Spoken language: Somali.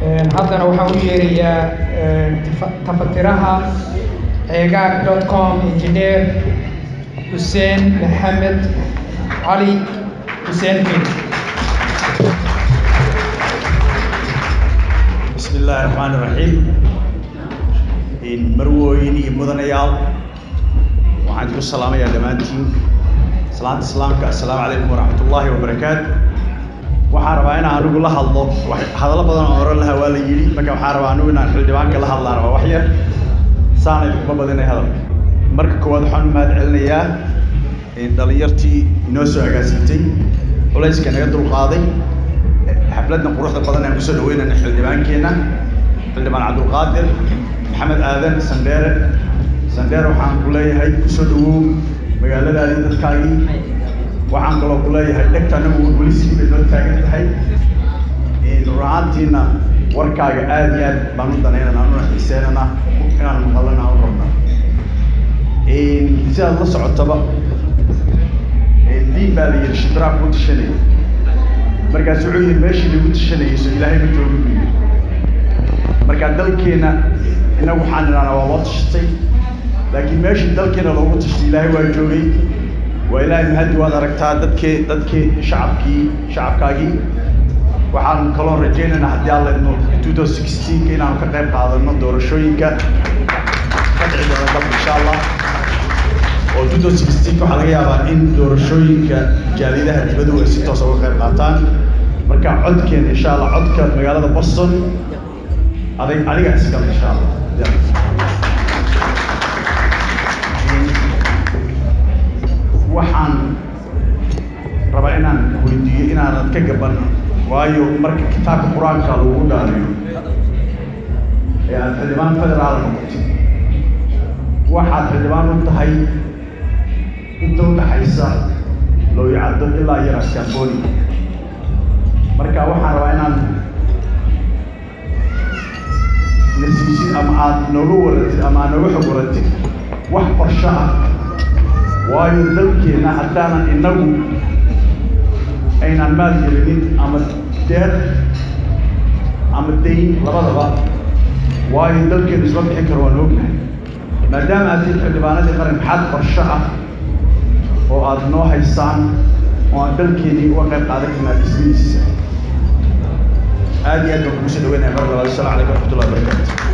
haddana waxaan u yeerayaa tafatiraha ceegaag dot com engineer xuseen maxamed cali xuseen kin bismi illaahi raxmaani raxiim marwooyin iyo mudanayaal waxaan idinku salaamayaa dhammaantiin salaanta islaamka assalaamu calaykum waraxmat ullaahi wabarakaatu waxaan rabaa inaan anigu la hadlo hadallo badan oo oran lahaa waa la yidhi marka waxaan rabaa anigu inaan xildhibaanka la hadlaan rabaa wax yar saana idinkuma badinay hadalka marka koowaad waxaan u mahad celinayaa dhalinyartii inoo soo agaasintay culayska naga dulqaaday xafladna quruxda badan aan kusoo dhaweynayna xildhibaankeenna xildhibaan cabdulqaadir maxamed aadan sandheere sandheere waxaan ku leeyahay kusoo dhawow magaaladaadii dadkaagii waxaan kaloo ku leeyahay dhegta anagu welisigii bay noo taagan tahay run ahaantiina warkaaga aad iyo aad baan u danaynana anuna xiiseynana inaan maqalana u rabna sidaad la socotaba diin baa la yidhi shibraa kuu tashanaya markaas wuxuu yidhi meeshii lagu tashanayay so ilaahay ma joogo buu yidhi marka dalkeena inagu waxaan idhahnaa waa loo tashatay laakiin meeshii dalkeena loogu tashtay ilaahay waa joogay waa ilaahay mahadi waad aragtaa dadkii dadkii shacabkii shacabkaagii waxaan kaloo rajaynaynaa haddii alla idmo two thousand sixteenka inaanu ka qayb qaadano doorashooyinka ka dhici doona dalka insha allah oo two thousand sixteenka waxaa laga yaabaa in doorashooyinka jaaliyadaha dibaddu ay si toos uga qayb qaataan marka codkeena insha allah codka magaalada boston adig adiga iskale insha allah waxaan rabaa inaan weydiiyo inaanad ka gaban waayo marka kitaabka qur-aanka lagu dhaariyo ee aad xildhibaan federaal noqotay waxaad xildhibaan u tahay inta udhaxaysa looyacaddo ilaa iyo raskamboni marka waxaan rabaa inaan nasiisid ama aad nooga waratid ama aad nooga xog waratid wax qorsho ah waayo dalkeenna haddaanan innagu aynaan maal gelinin ama deer ama dayn labadaba waayo dalkeenu isma bixin karo waan ognahay maadaama aad tid xildhibaanadii qaran maxaad qorsho ah oo aad noo haysaan oo aan dalkeenii uga qayb qaadan karnaa dhismihiisa aad iyo aad baan kugu soo dhaweynaya mar labaad assalamu calaykum waraxmatullahi wabarakaatu